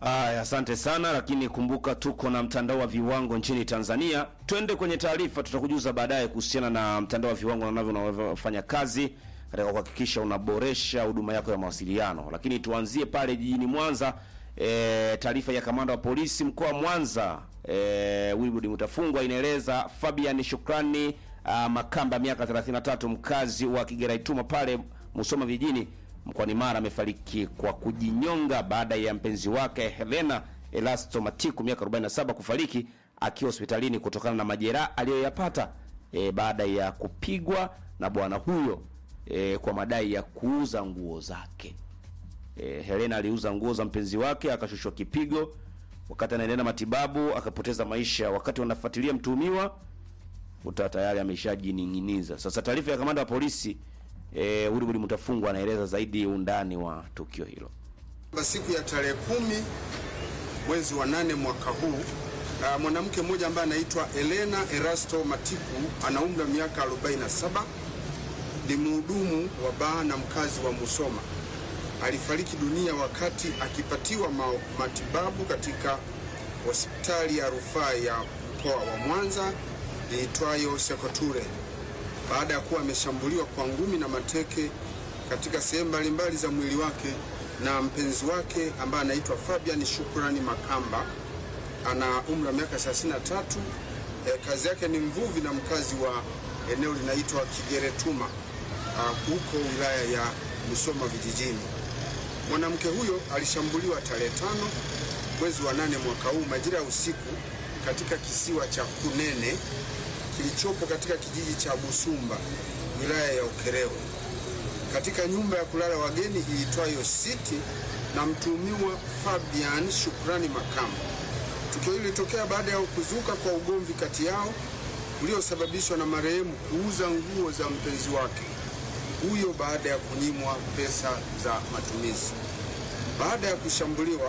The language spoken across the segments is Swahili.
Aya, asante sana, lakini kumbuka tuko na mtandao wa viwango nchini Tanzania. Twende kwenye taarifa, tutakujuza baadaye kuhusiana na mtandao wa viwango na navyo unavyofanya kazi katika kuhakikisha unaboresha huduma yako ya mawasiliano. Lakini tuanzie pale jijini Mwanza. E, taarifa ya kamanda wa polisi mkoa wa Mwanza e, Wilbrod Mutafungwa inaeleza Fabian Shukrani a, Makamba miaka 33 mkazi wa Kigeraituma pale Musoma vijijini mkoani Mara amefariki kwa kujinyonga baada ya mpenzi wake Helena Elasto Matiku miaka 47 kufariki akiwa hospitalini kutokana na majeraha aliyoyapata e, baada ya kupigwa na bwana huyo e, kwa madai ya kuuza nguo zake. E, Helena aliuza nguo za mpenzi wake akashushwa kipigo wakati anaendelea na matibabu akapoteza maisha. Wakati wanafuatilia mtuhumiwa uta tayari ameshajining'iniza. Sasa taarifa ya kamanda wa polisi e, Wilbrod Mutafungwa anaeleza zaidi undani wa tukio hilo. Siku ya tarehe kumi mwezi wa nane mwaka huu uh, mwanamke mmoja ambaye anaitwa Elena Erasto Matiku ana umri wa miaka 47 ni mhudumu wa baa na mkazi wa Musoma alifariki dunia wakati akipatiwa ma matibabu katika hospitali ya rufaa ya mkoa wa Mwanza iitwayo Sekoture baada ya kuwa ameshambuliwa kwa ngumi na mateke katika sehemu mbalimbali za mwili wake na mpenzi wake ambaye anaitwa Fabian Shukrani Makamba ana umri wa miaka 33. E, kazi yake ni mvuvi na mkazi wa eneo linaitwa Kigeretuma huko wilaya ya Musoma vijijini. Mwanamke huyo alishambuliwa tarehe tano mwezi wa nane mwaka huu majira ya usiku katika kisiwa cha Kunene kilichopo katika kijiji cha Busumba wilaya ya Ukerewe katika nyumba ya kulala wageni iitwayo City na mtuhumiwa Fabian Shukrani Makamba. Tukio hili lilitokea baada ya kuzuka kwa ugomvi kati yao uliosababishwa na marehemu kuuza nguo za mpenzi wake huyo baada ya kunyimwa pesa za matumizi. Baada ya kushambuliwa,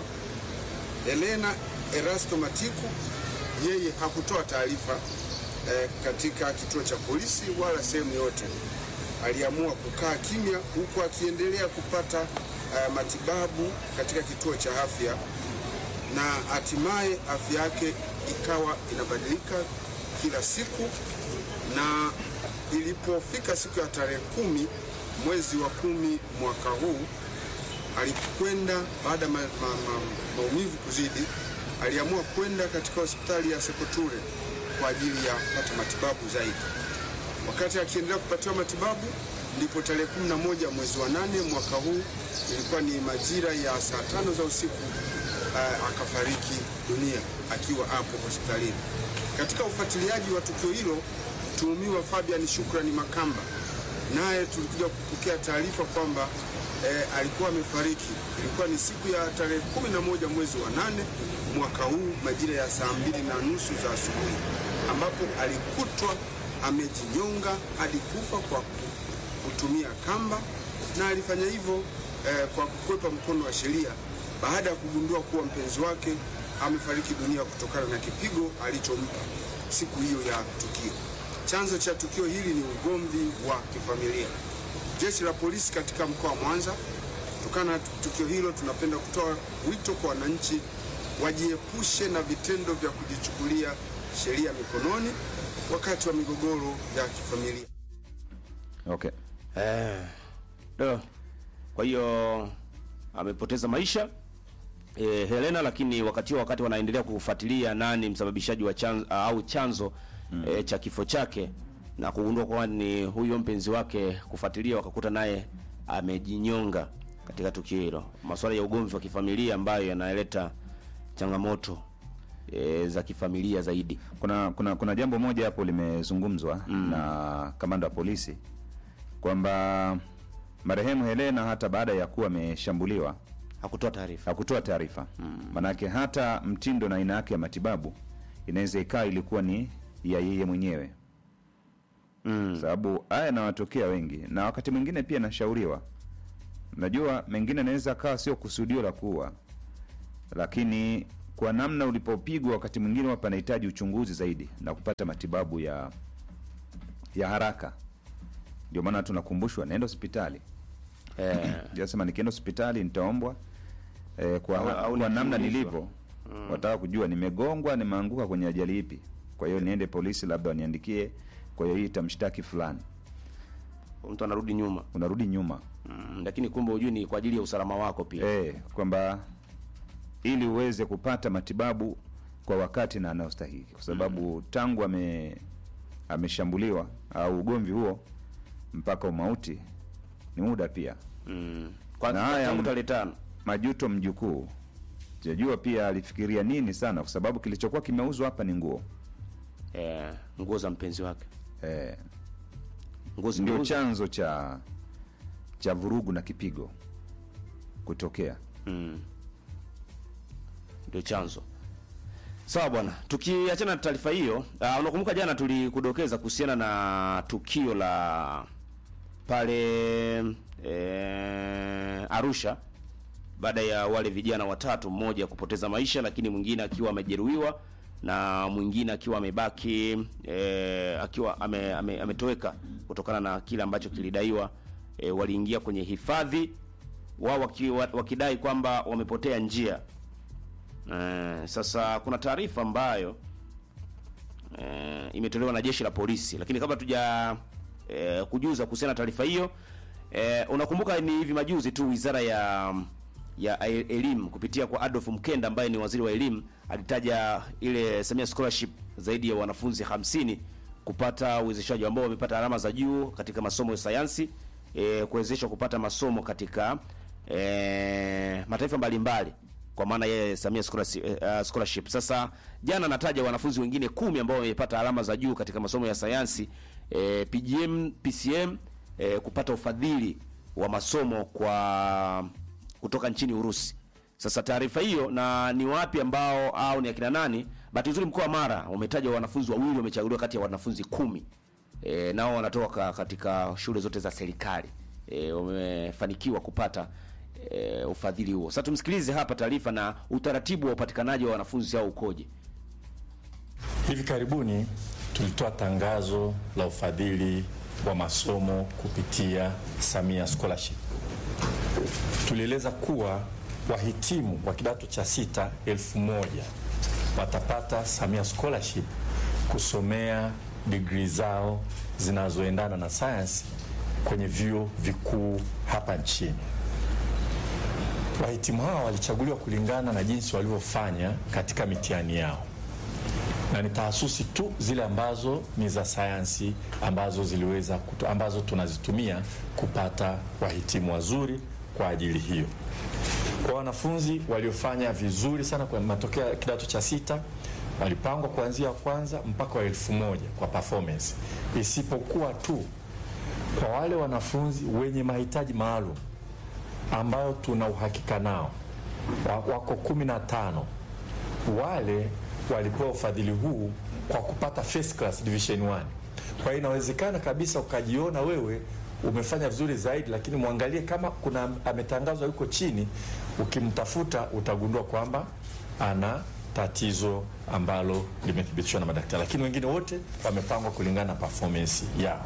Elena Erasto Matiku yeye hakutoa taarifa eh, katika kituo cha polisi wala sehemu yote. Aliamua kukaa kimya huku akiendelea kupata eh, matibabu katika kituo cha afya na hatimaye afya yake ikawa inabadilika kila siku na ilipofika siku ya tarehe kumi mwezi wa kumi mwaka huu alikwenda baada ya ma, ma, ma, maumivu kuzidi, aliamua kwenda katika hospitali ya Sekoture kwa ajili ya kupata matibabu zaidi. Wakati akiendelea kupatiwa matibabu, ndipo tarehe kumi na moja mwezi wa nane mwaka huu, ilikuwa ni majira ya saa tano za usiku, uh, akafariki dunia akiwa hapo hospitalini. Katika ufuatiliaji wa tukio hilo mtuhumiwa Fabian Shukrani Makamba naye tulikuja kupokea taarifa kwamba e, alikuwa amefariki. Ilikuwa ni siku ya tarehe kumi na moja mwezi wa nane mwaka huu majira ya saa mbili na nusu za asubuhi, ambapo alikutwa amejinyonga hadi kufa kwa kutumia kamba, na alifanya hivyo e, kwa kukwepa mkono wa sheria baada ya kugundua kuwa mpenzi wake amefariki dunia kutokana na kipigo alichompa siku hiyo ya tukio. Chanzo cha tukio hili ni ugomvi wa kifamilia. Jeshi la polisi katika mkoa wa Mwanza, kutokana na tukio hilo, tunapenda kutoa wito kwa wananchi wajiepushe na vitendo vya kujichukulia sheria mikononi wakati wa migogoro ya kifamilia. Okay. Eh, do. Kwa hiyo amepoteza maisha e, Helena, lakini wakati huo wakati wanaendelea kufuatilia nani msababishaji wa chanzo, au chanzo mm. e, cha kifo chake na kugundua kwamba ni huyo mpenzi wake, kufuatilia wakakuta naye amejinyonga katika tukio hilo. Masuala ya ugomvi wa kifamilia ambayo yanaleta changamoto e, za kifamilia zaidi. Kuna, kuna, kuna jambo moja hapo limezungumzwa mm. na kamanda wa polisi kwamba marehemu Helena hata baada ya kuwa ameshambuliwa Hakutoa taarifa. hakutoa taarifa mm. Manake hata mtindo na aina yake ya matibabu inaweza ikawa ilikuwa ni ya yeye mwenyewe Mm. sababu haya yanawatokea wengi, na wakati mwingine pia nashauriwa, najua mengine anaweza akawa sio kusudio la kuua, lakini kwa namna ulipopigwa, wakati mwingine hapa anahitaji uchunguzi zaidi na kupata matibabu ya ya haraka. Ndio maana tunakumbushwa nenda hospitali. Eh, Jasema nikienda hospitali nitaombwa e, kwa, Au- au kwa namna nikiulizwa. nilivyo wataka kujua nimegongwa nimeanguka kwenye ajali ipi kwa hiyo niende polisi labda waniandikie kwa hiyo hii itamshtaki fulani mtu anarudi nyuma unarudi nyuma mm, lakini kumbe hujui ni kwa ajili ya usalama wako pia e, kwamba ili uweze kupata matibabu kwa wakati na anayostahili kwa sababu tangu ame ameshambuliwa au ugomvi huo mpaka umauti ni muda pia mm. kwa Na haya- tangu tarehe tano majuto mjukuu sijajua pia alifikiria nini sana kwa sababu kilichokuwa kimeuzwa hapa ni nguo eh, nguo za mpenzi wake e, nguo ndio zimeuzwa chanzo cha cha vurugu na kipigo kutokea Mm. ndio chanzo sawa bwana tukiachana na taarifa hiyo uh, unakumbuka jana tulikudokeza kuhusiana na tukio la pale eh, arusha baada ya wale vijana watatu mmoja kupoteza maisha lakini mwingine akiwa amejeruhiwa na mwingine akiwa amebaki eh, akiwa ame, ame, ametoweka kutokana na kile ambacho kilidaiwa eh, waliingia kwenye hifadhi wao waki, wa- wakidai kwamba wamepotea njia eh, sasa kuna taarifa ambayo eh, imetolewa na jeshi la polisi lakini kabla tuja eh, kujuza kuhusiana na taarifa hiyo eh, unakumbuka ni hivi majuzi tu wizara ya ya e- elimu kupitia kwa Adolf Mkenda ambaye ni waziri wa elimu alitaja ile Samia scholarship zaidi ya wanafunzi 50 kupata uwezeshaji ambao wamepata alama za juu katika masomo ya sayansi e, kuwezeshwa kupata masomo katika e, mataifa mbalimbali kwa maana yeye Samia scholarship, uh, scholarship. Sasa jana nataja wanafunzi wengine kumi ambao wamepata alama za juu katika masomo ya sayansi e, PGM, PCM e, kupata ufadhili wa masomo kwa kutoka nchini Urusi. Sasa taarifa hiyo na ni wapi ambao au ni akina nani? Bahati nzuri mkoa wa Mara umetaja wanafunzi wawili wamechaguliwa kati ya wanafunzi kumi e, nao wanatoka katika shule zote za serikali e, wamefanikiwa kupata e, ufadhili huo. Sasa tumsikilize hapa taarifa na utaratibu wa upatikanaji wa wanafunzi hao ukoje. Hivi karibuni tulitoa tangazo la ufadhili wa masomo kupitia Samia Scholarship. Tulieleza kuwa wahitimu wa kidato cha sita elfu moja watapata Samia Scholarship kusomea digrii zao zinazoendana na sayansi kwenye vyuo vikuu hapa nchini. Wahitimu hawa walichaguliwa kulingana na jinsi walivyofanya katika mitihani yao na ni tahasusi tu zile ambazo ni za sayansi ambazo ziliweza kutu, ambazo tunazitumia kupata wahitimu wazuri kwa ajili hiyo. Kwa wanafunzi waliofanya vizuri sana kwa matokeo ya kidato cha sita walipangwa kuanzia wa kwanza mpaka wa elfu moja kwa performance, isipokuwa tu kwa wale wanafunzi wenye mahitaji maalum ambayo tuna uhakika nao wa- wako kumi na tano wale walipewa ufadhili huu kwa kupata first class division 1. Kwa hiyo inawezekana kabisa ukajiona wewe umefanya vizuri zaidi, lakini mwangalie kama kuna ametangazwa yuko chini, ukimtafuta utagundua kwamba ana tatizo ambalo limethibitishwa na madaktari, lakini wengine wote wamepangwa kulingana na performance yao.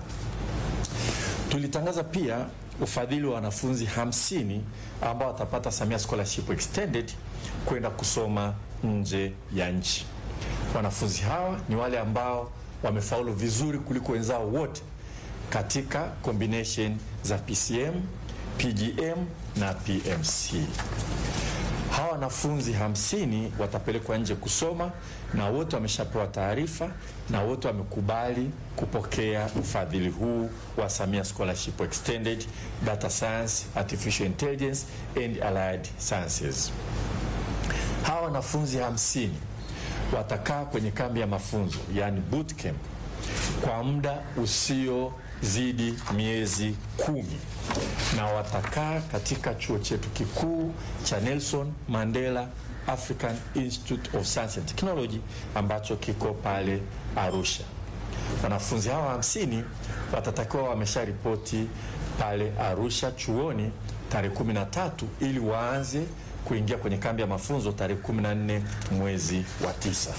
Tulitangaza pia ufadhili wa wanafunzi 50 ambao watapata Samia Scholarship Extended kwenda kusoma nje ya nchi. Wanafunzi hawa ni wale ambao wamefaulu vizuri kuliko wenzao wote katika combination za PCM, PGM na PMC. Hawa wanafunzi hamsini watapelekwa nje kusoma na wote wameshapewa taarifa na wote wamekubali kupokea ufadhili huu wa Samia Scholarship Extended Data Science, Artificial Intelligence and Allied Sciences. Hawa wanafunzi hamsini watakaa kwenye kambi ya mafunzo yani bootcamp kwa muda usiozidi miezi kumi na watakaa katika chuo chetu kikuu cha Nelson Mandela African Institute of Science and Technology ambacho kiko pale Arusha. Wanafunzi hawa hamsini watatakiwa wamesharipoti pale Arusha chuoni tarehe 13 ili waanze kuingia kwenye kambi ya mafunzo tarehe 14 mwezi wa tisa.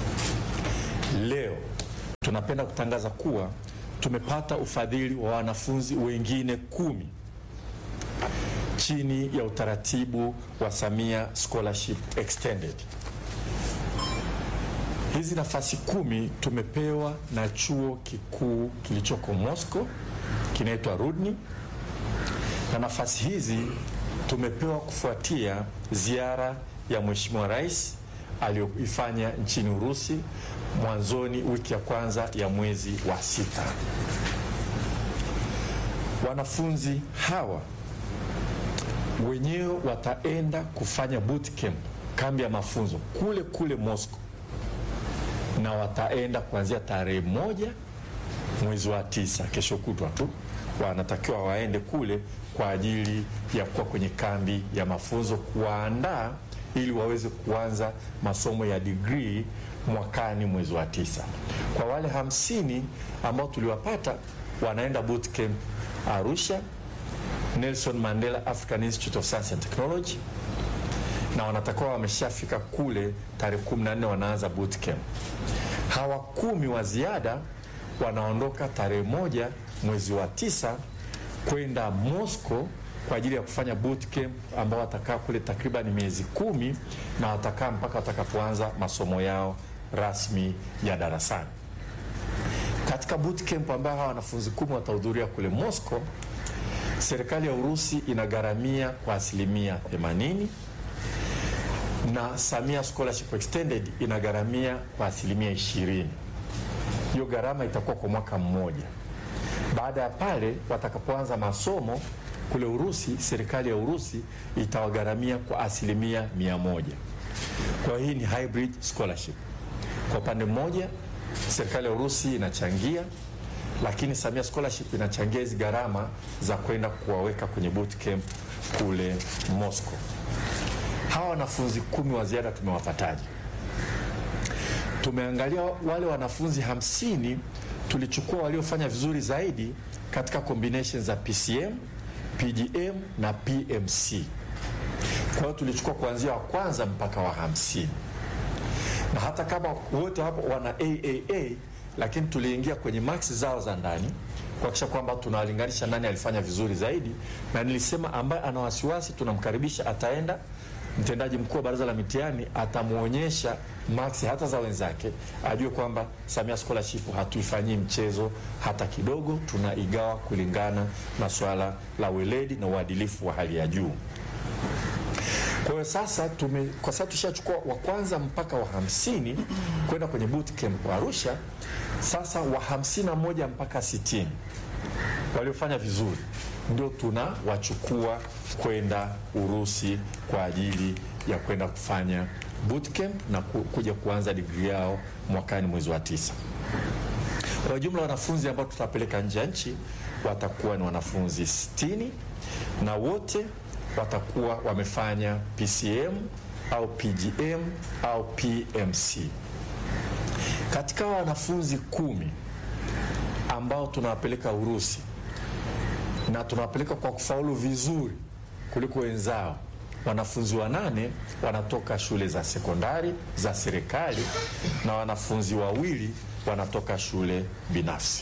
Leo tunapenda kutangaza kuwa tumepata ufadhili wa wanafunzi wengine kumi chini ya utaratibu wa Samia Scholarship Extended. Hizi nafasi kumi tumepewa na chuo kikuu kilichoko Moscow kinaitwa Rudni, na nafasi hizi tumepewa kufuatia ziara ya Mheshimiwa Rais aliyoifanya nchini Urusi mwanzoni wiki ya kwanza ya mwezi wa sita. Wanafunzi hawa wenyewe wataenda kufanya boot camp, kambi ya mafunzo kule kule Moscow, na wataenda kuanzia tarehe moja mwezi wa tisa, kesho kutwa tu wanatakiwa waende kule kwa ajili ya kuwa kwenye kambi ya mafunzo kuwaandaa ili waweze kuanza masomo ya degree mwakani mwezi wa tisa. Kwa wale hamsini ambao tuliwapata wanaenda boot camp Arusha, Nelson Mandela African Institute of Science and Technology, na wanatakiwa wameshafika kule tarehe 14 wanaanza boot camp. Hawa kumi wa ziada wanaondoka tarehe moja mwezi wa tisa kwenda Moscow kwa ajili ya kufanya boot camp ambao watakaa kule takriban miezi kumi na watakaa mpaka watakapoanza masomo yao rasmi ya darasani. Katika boot camp ambayo hawa wanafunzi kumi watahudhuria kule Moscow, serikali ya Urusi inagharamia kwa asilimia 80 na Samia Scholarship Extended inagharamia kwa asilimia 20. Hiyo gharama itakuwa kwa mwaka mmoja. Baada ya pale watakapoanza masomo kule Urusi, serikali ya Urusi itawagharamia kwa asilimia mia moja. Kwa hii ni hybrid scholarship. Kwa upande mmoja serikali ya Urusi inachangia, lakini Samia Scholarship inachangia hizi gharama za kwenda kuwaweka kwenye boot camp kule Moscow. Hawa wanafunzi kumi wa ziada tumewapataje? Tumeangalia wale wanafunzi hamsini tulichukua waliofanya vizuri zaidi katika combination za PCM, PGM na PMC. Kwa hiyo tulichukua kuanzia wa kwanza mpaka wa hamsini, na hata kama wote hapo wana AAA, lakini tuliingia kwenye max zao za ndani kuhakikisha kwamba tunawalinganisha nani alifanya vizuri zaidi, na nilisema ambaye ana wasiwasi tunamkaribisha, ataenda mtendaji mkuu wa baraza la mitihani atamwonyesha maksi hata za wenzake, ajue kwamba Samia Scholarship hatuifanyii mchezo hata kidogo, tunaigawa kulingana na swala la weledi na uadilifu wa hali ya juu. Kwa hiyo sasa tume, kwa sasa tushachukua wa kwanza mpaka wa hamsini kwenda kwenye boot camp Arusha. Sasa wa hamsini na moja mpaka sitini waliofanya vizuri ndio tunawachukua kwenda Urusi kwa ajili ya kwenda kufanya bootcamp na ku, kuja kuanza digrii yao mwakani mwezi wa tisa. Kwa jumla wanafunzi ambao tutapeleka nje ya nchi watakuwa ni wanafunzi 60 na wote watakuwa wamefanya PCM au PGM au PMC. Katika wanafunzi kumi ambao tunawapeleka Urusi na tunawapeleka kwa kufaulu vizuri kuliko wenzao. Wanafunzi wanane wanatoka shule za sekondari za serikali na wanafunzi wawili wanatoka shule binafsi.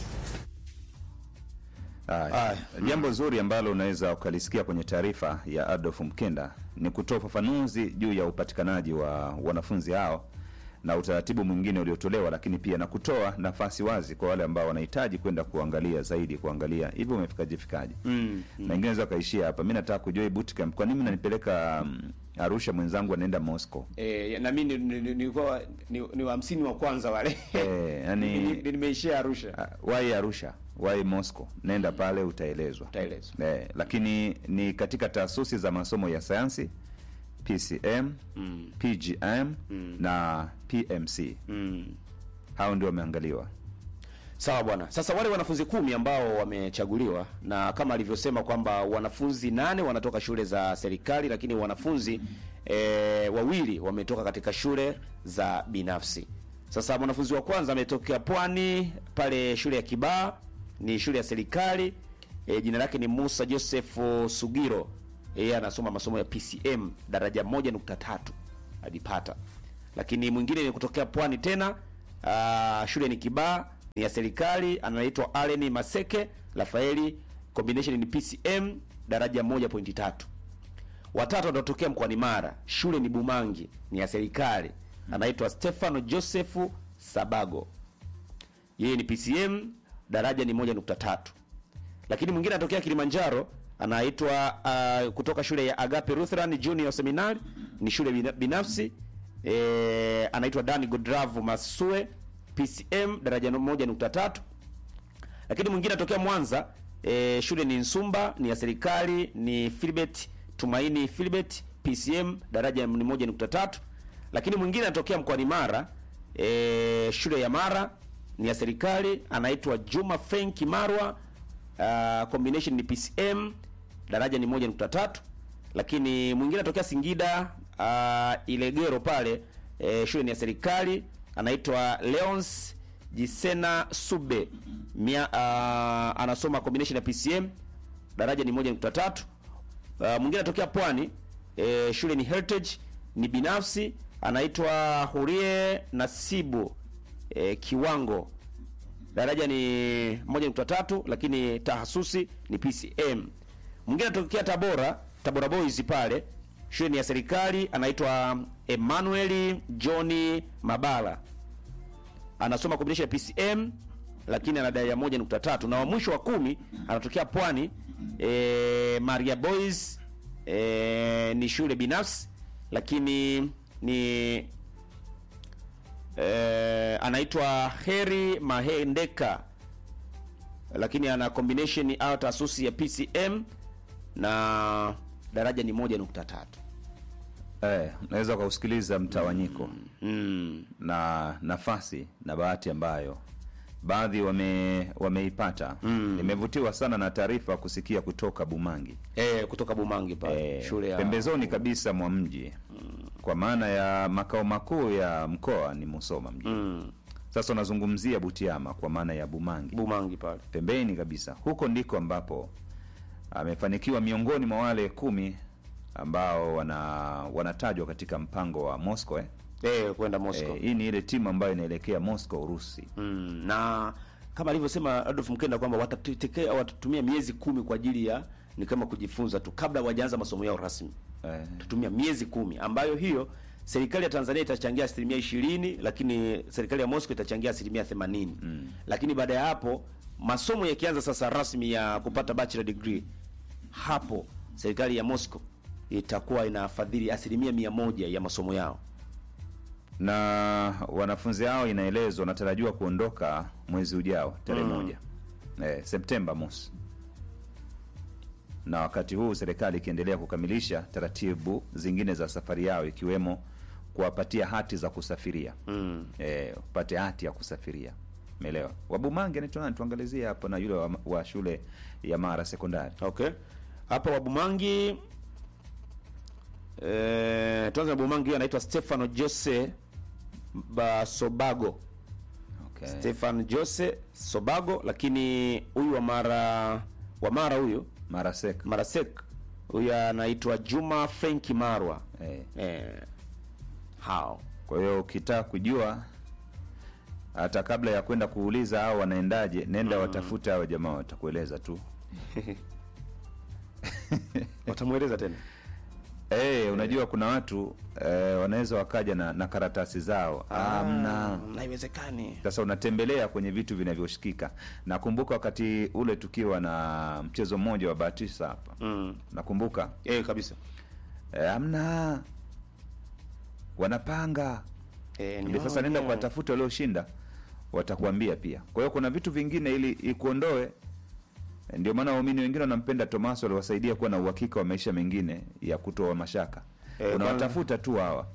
Haya, jambo zuri ambalo unaweza ukalisikia kwenye taarifa ya Adolf Mkenda ni kutoa ufafanuzi juu ya upatikanaji wa wanafunzi hao na utaratibu mwingine uliotolewa, lakini pia na kutoa nafasi wazi kwa wale ambao wanahitaji kwenda kuangalia zaidi, kuangalia hivi umefikaje fikaje. mm, mm. na wengine naweza kaishia hapa, mi nataka kujua hii bootcamp, kwa nini mnanipeleka um, Arusha, mwenzangu anaenda Moscow? E, na mimi ni- ni- nilikuwa ni, ni, ni wa hamsini wa kwanza wale Eh, yani- Ni- ni- nimeishia Arusha. Ah, wai Arusha, wai Moscow, nenda pale utaelezwa. Utaelezwa. Eh, lakini ni katika taasisi za masomo ya sayansi PCM, PGM na PMC. Mm. Hao ndio wameangaliwa. Sawa bwana. Sasa wale wanafunzi kumi ambao wamechaguliwa na kama alivyosema kwamba wanafunzi nane wanatoka shule za serikali, lakini wanafunzi e, wawili wametoka katika shule za binafsi. Sasa mwanafunzi wa kwanza ametokea Pwani pale shule ya Kibaa, ni shule ya serikali e, jina lake ni Musa Joseph Sugiro. Yeye anasoma masomo ya PCM daraja moja nukta tatu alipata, lakini mwingine ni kutokea Pwani tena Uh, shule ni Kibaa ni ya serikali, anaitwa Allen Maseke Rafaeli, combination ni PCM daraja moja pointi tatu Watatu anatokea mkoani Mara, shule ni Bumangi, ni ya serikali, anaitwa Stefano Josefu Sabago, yeye ni PCM, daraja ni moja nukta tatu. Lakini mwingine anatokea Kilimanjaro, anaitwa uh, kutoka shule ya Agape Lutheran Junior Seminary, ni shule bina- binafsi e, anaitwa Dani Godravu Masue, PCM, daraja no- moja nukta tatu lakini mwingine anatokea Mwanza e, shule ni Nsumba, ni ya serikali, ni Filbert Tumaini Filbert PCM daraja ni moja nukta tatu. Lakini mwingine anatokea mkoani Mara e, shule ya Mara ni ya serikali, anaitwa Juma Frank Marwa uh, combination ni PCM daraja ni moja nukta tatu. Lakini mwingine anatokea Singida uh, Ilegero pale e, shule ni ya serikali, anaitwa Leons Jisena Sube Mia, uh, anasoma combination ya PCM daraja ni moja nukta tatu. Uh, mwingine anatokea Pwani e, shule ni Heritage ni binafsi, anaitwa Hurie Nasibu e, kiwango daraja ni moja nukta tatu, lakini tahasusi ni PCM. Mwingine anatokea Tabora, Tabora Boys pale, shule ni ya serikali, anaitwa Emmanuel Johnny Mabala anasoma combination ya PCM lakini ana daraja moja nukta tatu na wa mwisho wa kumi anatokea Pwani e, Maria Boys e, ni shule binafsi lakini ni e, anaitwa Heri Mahendeka lakini ana combination au taasisi ya PCM na daraja ni moja nukta tatu. Eh, unaweza ukausikiliza mtawanyiko Mm. na nafasi na bahati ambayo baadhi wame wameipata. Nimevutiwa sana na taarifa kusikia kutoka Bumangi E, kutoka Bumangi pale eh, shule ya pembezoni kabisa mwa mji kwa maana ya makao makuu ya mkoa ni Musoma mji. mm. Sasa unazungumzia Butiama kwa maana ya Bumangi Bumangi pale pembeni kabisa. Huko ndiko ambapo amefanikiwa miongoni mwa wale kumi ambao wana wanatajwa katika mpango wa Moscow eh? eh, kwenda Moscow Eh, hii ni ile timu ambayo inaelekea Moscow Urusi. mm. na kama alivyosema Adolf Mkenda kwamba watatekea watatumia miezi kumi kwa ajili ya ni kama kujifunza tu kabla wajaanza masomo yao rasmi Eh, tutumia miezi kumi ambayo hiyo serikali ya Tanzania itachangia asilimia ishirini lakini serikali ya Moscow itachangia asilimia themanini mm. lakini baada ya hapo masomo yakianza sasa rasmi ya kupata bachelor degree hapo serikali ya Moscow itakuwa inafadhili asilimia mia moja ya masomo yao na wanafunzi hao inaelezwa wanatarajiwa kuondoka mwezi ujao tarehe moja eh, Septemba mosi, na wakati huu serikali ikiendelea kukamilisha taratibu zingine za safari yao ikiwemo kuwapatia hati za kusafiria mm. eh, upate hati ya kusafiria. Umeelewa? Wabumange anaitwa nani? Tuangalizie hapo na yule wa, wa shule ya Mara sekondari. Okay. Hapa Wabumangi eh, tuanze na Bumangi huyo anaitwa Stefano Jose Basobago. Okay. Stefan Jose Sobago, lakini huyu wa Mara wa Mara huyu Mara sek. Marasek huyu anaitwa Juma Frenki Marwa. Eh. Eh, hao Kwa hiyo ukitaka kujua hata kabla ya kwenda kuuliza hao wanaendaje, nenda watafute hao jamaa, watakueleza tu. watamweleza tena Eh, unajua kuna watu eh, wanaweza wakaja na, na karatasi zao amna. na haiwezekani. Sasa unatembelea kwenye vitu vinavyoshikika. Nakumbuka wakati ule tukiwa na mchezo mmoja wa Batisa hapa, Mm. nakumbuka Eh, kabisa. eh, amna, wanapanga Eh, ni Ndio hao sasa nenda wenyewe. kuwatafuta walioshinda, watakuambia pia. Kwa hiyo kuna vitu vingine ili ikuondoe. Ndio maana waumini wengine wanampenda Tomaso, aliwasaidia kuwa na uhakika wa maisha mengine ya kutoa mashaka. Eh, Unawatafuta tu hawa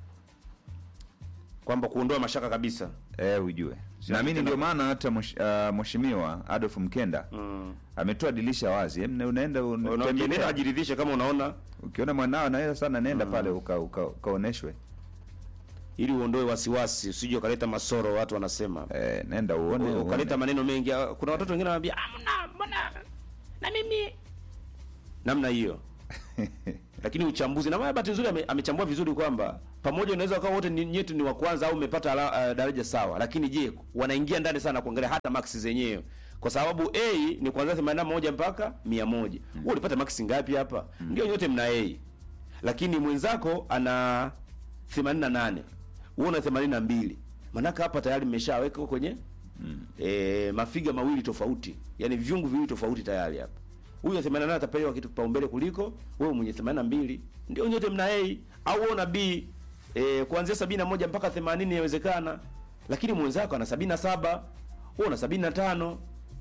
kwamba kuondoa mashaka kabisa. eh, ujue. Naamini ndio maana hata mwesh- ah, mheshimiwa Adolf Mkenda Mm. ametoa dirisha wazi. Em, unaenda Unaenda unatembea. ajiridhishe kama unaona ukiona mwanao anaweza sana, nenda pale uka, uka, ukaoneshwe ili uondoe wasiwasi, usije ukaleta masoro, watu wanasema eh, nenda uone, uone. ukaleta maneno mengi. Ah, Kuna watoto wengine wanaambia ah, mbona mbona na mimi namna hiyo lakini uchambuzi na bahati nzuri ame, amechambua vizuri kwamba pamoja unaweza ukawa wote ni- nyetu ni wa kwanza au umepata ala- uh, daraja sawa, lakini je, wanaingia ndani sana kuangalia hata maksi zenyewe, kwa sababu A ni kuanzia 81 mpaka 100. Wewe ulipata maksi ngapi hapa? Ndio nyote mna A. lakini mwenzako ana 88 wewe una 82 manaka hapa tayari mmeshaweka kwenye mm. e, mafiga mawili tofauti yani viungu viwili tofauti tayari hapa huyu 88 atapewa kitu kipaumbele kuliko wewe mwenye 82 ndio nyote mna A au wewe una B e, kuanzia 71 mpaka 80 inawezekana lakini mwenzako ana 77 wewe una 75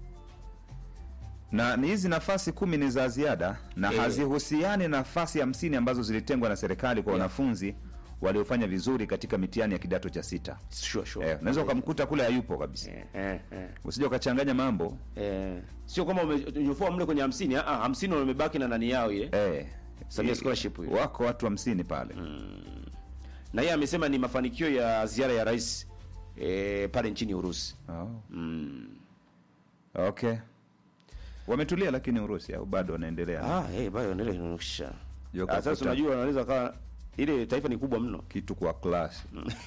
na ni hizi nafasi kumi ni za ziada na Eh. hazihusiani na nafasi hamsini ambazo zilitengwa na serikali kwa Yeah. wanafunzi waliofanya vizuri katika mitihani ya kidato cha sita. sure sure Eh, unaweza ukamkuta kule hayupo kabisa, eh, eh, eh. usije ukachanganya mambo Eh, sio kama umenyofoa mle kwenye 50 ah ah 50 wamebaki na nani yao ile eh, Samia i- scholarship hiyo. wako watu hamsini pale na yeye amesema ni mafanikio ya ziara ya rais eh, pale nchini Urusi oh. mm. Okay, wametulia lakini Urusi au bado wanaendelea ah hey, bado ndio inaonyesha Joka ah, sasa kuta- unajua wanaweza kawa ile taifa ni kubwa mno kitu kwa klasi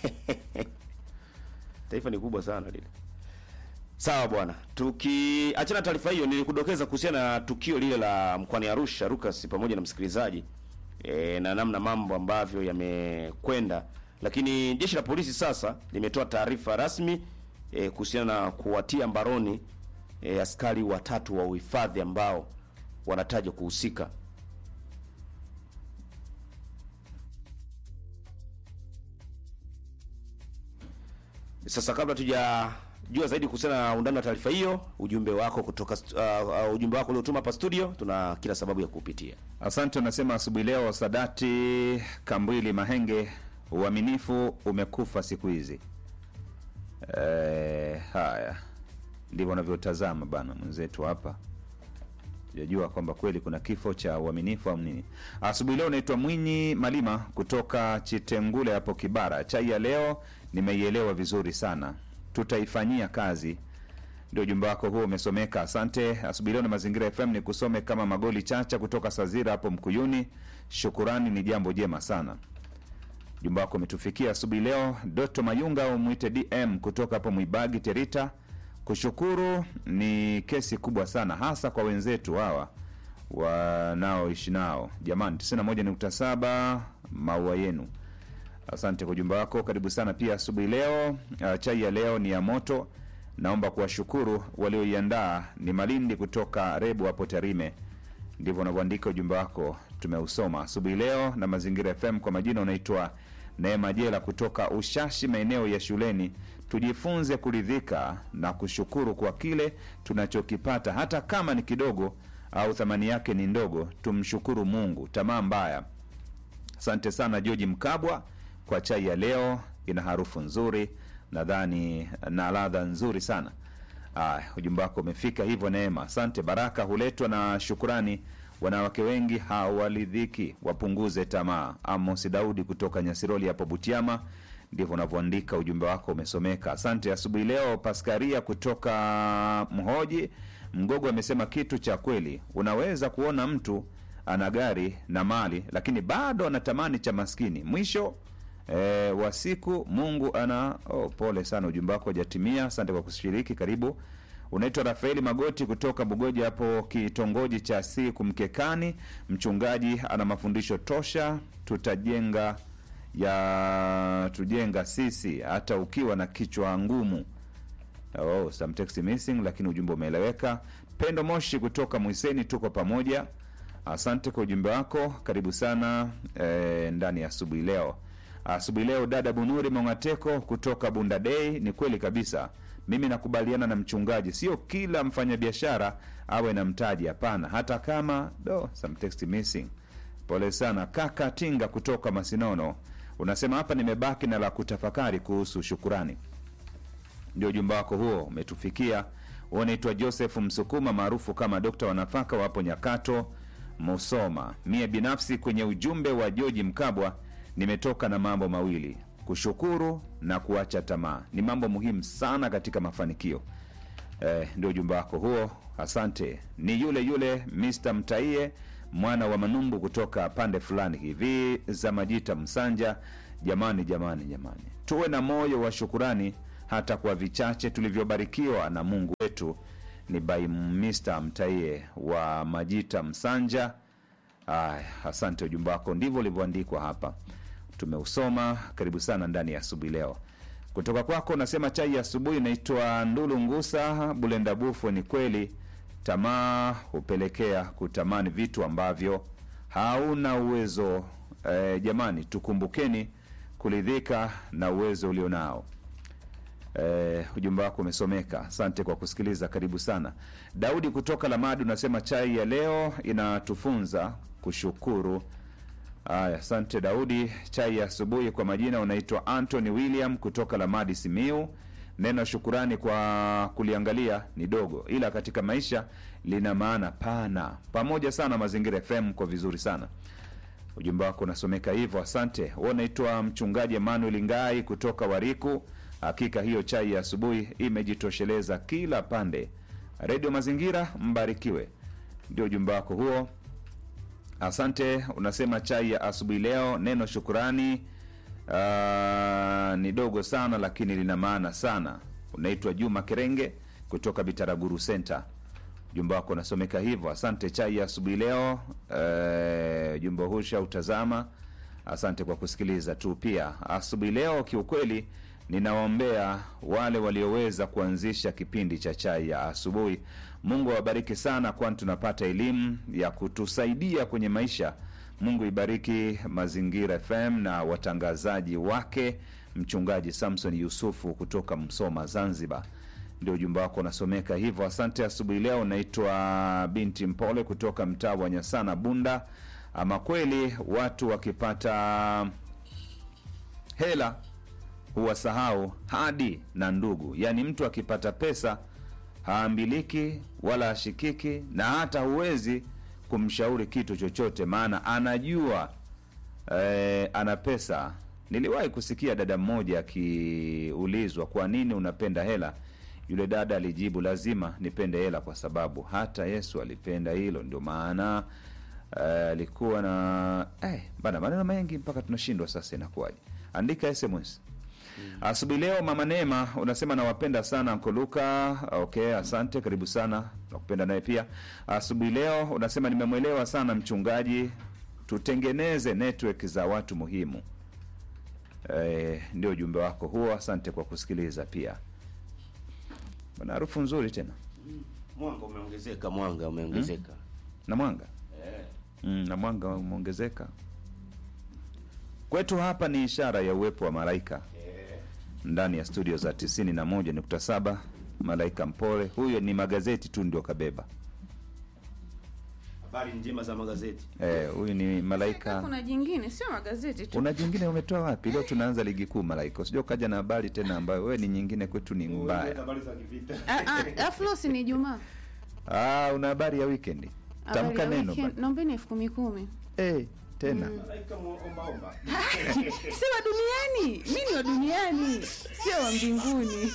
taifa ni kubwa sana lile sawa bwana tukiachana taarifa hiyo nilikudokeza kuhusiana na tukio lile la mkoani Arusha Lucas pamoja na msikilizaji e, na namna mambo ambavyo yamekwenda lakini jeshi la polisi sasa limetoa taarifa rasmi e, kuhusiana na kuwatia mbaroni e, askari watatu wa uhifadhi ambao wanatajwa kuhusika Sasa kabla tujajua zaidi kuhusiana na undani wa taarifa hiyo, ujumbe wako kutoka stu- uh, uh, ujumbe wako uliotuma hapa studio, tuna kila sababu ya kuupitia. Asante, unasema asubuhi leo Sadati Kambwili Mahenge, uaminifu umekufa siku hizi. E, haya ndivyo unavyotazama bana mwenzetu hapa, sijajua kwamba kweli kuna kifo cha uaminifu au nini. Asubuhi leo naitwa Mwinyi Malima kutoka Chitengule hapo Kibara. Chai ya leo nimeielewa vizuri sana, tutaifanyia kazi ndio ujumbe wako huo umesomeka. Asante. Asubuhi leo na Mazingira FM ni kusome kama Magoli Chacha kutoka Sazira hapo Mkuyuni. Shukurani ni jambo jema sana. Ujumbe wako umetufikia asubuhi leo. Doto Mayunga au mwite DM kutoka hapo Mwibagi Terita. Kushukuru ni kesi kubwa sana, hasa kwa wenzetu hawa wanaoishi nao. Jamani, 91.7 maua yenu. Asante kwa ujumbe wako, karibu sana pia asubuhi leo. Uh, chai ya leo ni ya moto. Naomba kuwashukuru walioiandaa. Ni Malindi kutoka Rebu hapo Tarime. Ndivyo unavyoandika ujumbe wako, tumeusoma asubuhi leo. Na Mazingira FM kwa majina unaitwa Neema Jela kutoka Ushashi, maeneo ya shuleni. Tujifunze kuridhika na kushukuru kwa kile tunachokipata, hata kama ni kidogo au thamani yake ni ndogo. Tumshukuru Mungu. Tamaa mbaya Asante sana George Mkabwa kwa chai ya leo, ina harufu nzuri nadhani na ladha nzuri sana. Aya, ujumbe wako umefika hivyo. Neema, asante. Baraka huletwa na shukurani. Wanawake wengi hawaridhiki, wapunguze tamaa. Amos Daudi kutoka Nyasiroli hapo Butiama, ndivyo unavyoandika. Ujumbe wako umesomeka, asante. Asubuhi leo Paskaria kutoka Mhoji Mgogo amesema kitu cha kweli. Unaweza kuona mtu ana gari na mali lakini bado anatamani cha maskini. Mwisho e, wa siku Mungu ana oh, pole sana, ujumbe wako hajatimia. Asante kwa kushiriki, karibu. Unaitwa Rafaeli Magoti kutoka Bugoja hapo kitongoji cha Siku Mkekani. Mchungaji ana mafundisho tosha, tutajenga ya tujenga sisi hata ukiwa na kichwa ngumu. Oh, some text missing, lakini ujumbe umeeleweka. Pendo Moshi kutoka Mwiseni, tuko pamoja. Asante kwa ujumbe wako, karibu sana eh, ndani ya asubuhi leo. Asubuhi leo dada Bunuri Mongateko kutoka Bunda Day. Ni kweli kabisa, mimi nakubaliana na mchungaji, sio kila mfanyabiashara awe na mtaji. Hapana, hata kama do some text missing. Pole sana kaka Tinga kutoka Masinono, unasema hapa nimebaki na la kutafakari kuhusu shukurani ndio ujumbe wako huo umetufikia. Unaitwa Joseph Msukuma maarufu kama Dokta wa Nafaka, wapo Nyakato, Musoma. Mie binafsi kwenye ujumbe wa Joji Mkabwa nimetoka na mambo mawili: kushukuru na kuacha tamaa. Ni mambo muhimu sana katika mafanikio. Eh, ndio ujumbe wako huo, asante. Ni yule yule Mr Mtaie mwana wa Manumbu kutoka pande fulani hivi za Majita Msanja. Jamani, jamani, jamani, tuwe na moyo wa shukurani hata kwa vichache tulivyobarikiwa na Mungu wetu. Ni by Mr Mtaie wa Majita Msanja. Aya, asante, ujumbe wako ndivyo ulivyoandikwa hapa, tumeusoma. Karibu sana ndani ya asubuhi leo. Kutoka kwako unasema chai ya asubuhi inaitwa Ndulu Ngusa Bulenda Bufu. Ni kweli tamaa hupelekea kutamani vitu ambavyo hauna uwezo. E, jamani, tukumbukeni kuridhika na uwezo ulionao. Eh, ujumbe wako umesomeka. Asante kwa kusikiliza, karibu sana. Daudi kutoka Lamadi unasema chai ya leo inatufunza kushukuru. Aya, asante Daudi. Chai ya asubuhi kwa majina unaitwa Anthony William kutoka Lamadi Simiu. Neno shukurani kwa kuliangalia ni dogo, ila katika maisha lina maana pana. Pamoja sana Mazingira FM, kwa vizuri sana ujumbe wako unasomeka hivyo, asante. Wewe unaitwa mchungaji Emmanuel Ngai kutoka Wariku. Hakika hiyo chai ya asubuhi imejitosheleza kila pande. Redio Mazingira, mbarikiwe. Ndio ujumbe wako huo, asante. Unasema chai ya asubuhi leo, neno shukurani ah, ni dogo sana, lakini lina maana sana. Unaitwa Juma Kerenge kutoka Bitaraguru Center ujumbe wako unasomeka hivyo. Asante chai ya asubuhi leo. Eh, ujumbe huu shautazama. Asante kwa kusikiliza tu. Pia asubuhi leo, kiukweli ninawaombea wale walioweza kuanzisha kipindi cha chai ya asubuhi. Mungu awabariki sana, kwani tunapata elimu ya kutusaidia kwenye maisha. Mungu ibariki Mazingira FM na watangazaji wake. Mchungaji Samson Yusufu kutoka Msoma, Zanzibar ndio ujumbe wako unasomeka hivyo. Asante asubuhi leo. Naitwa Binti Mpole kutoka mtaa wa Nyasana, Bunda. Ama kweli watu wakipata hela huwasahau hadi na ndugu, yaani mtu akipata pesa haambiliki wala hashikiki, na hata huwezi kumshauri kitu chochote, maana anajua eh, ana pesa. Niliwahi kusikia dada mmoja akiulizwa kwa nini unapenda hela yule dada alijibu, lazima nipende hela kwa sababu hata Yesu alipenda hilo. Ndio maana eh, alikuwa na eh, bana maneno mengi mpaka tunashindwa sasa, inakuwaje? Andika SMS asubuhi leo. Mama Neema unasema nawapenda sana Nkoluka. Okay, asante, karibu sana, nakupenda naye pia. Asubuhi leo unasema nimemwelewa sana mchungaji, tutengeneze network za watu muhimu. Eh, ndio ujumbe wako huo, asante kwa kusikiliza pia. Bana, harufu nzuri tena Mwanga umeongezeka, mwanga umeongezeka. na mwanga mm, na mwanga umeongezeka kwetu hapa. Ni ishara ya uwepo wa malaika ndani ya studio za 91.7. Malaika mpole huyo, ni magazeti tu ndio kabeba. Habari njema za magazeti. Eh, huyu ni malaika. Kuna jingine sio magazeti tu. Una jingine umetoa wapi? Leo tunaanza ligi kuu malaika, usijua ukaja na habari tena ambayo wewe ni nyingine, kwetu ni mbaya. Habari za kivita. Ah, ah, Aflo si ni Ijumaa. Ah, una habari ya weekend? Habari Tamka ya neno weekend. bana. Naombeni elfu kumi kumi. Eh, tena Malaika muomba omba. Si wa duniani, mi ni wa duniani, sio wa mbinguni.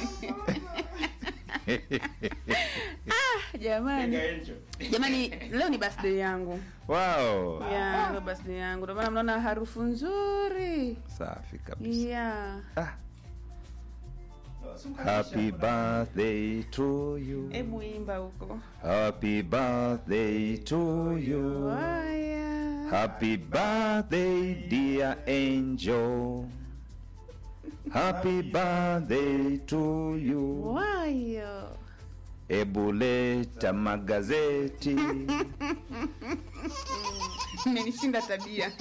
ah, jamani, jamani, leo ni birthday yangu wow. ya leo birthday yangu, ndio maana mnaona harufu nzuri Safi kabisa. ya Ah. Happy birthday to you. hebu imba huko. Happy birthday to you. Waya. Happy birthday dear angel. Happy birthday to you. Wayo. Ebu leta magazeti. Imenishinda tabia.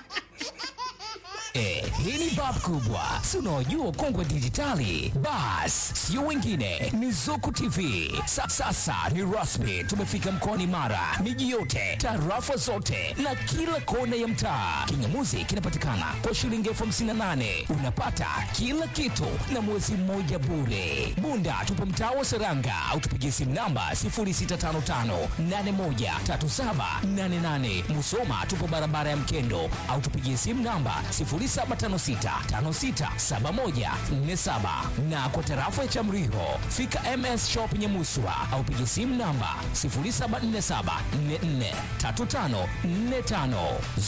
Eh, hii ni bab kubwa, si unaojua kongwe dijitali. Bas, sio wengine, ni Zuku TV. Sa, sasa ni rasmi, tumefika mkoani Mara, miji yote, tarafa zote na kila kona ya mtaa. Kingamuzi kinapatikana kwa shilingi elfu hamsini na nane unapata kila kitu na mwezi mmoja bure. Bunda tupo mtaa wa Seranga au tupigie simu namba 0655813788. Musoma tupo barabara ya Mkendo au tupigie simu namba 0756567147 na kwa tarafa ya Chamriho fika MS Shop Nyamuswa au pigie simu namba 0747443545.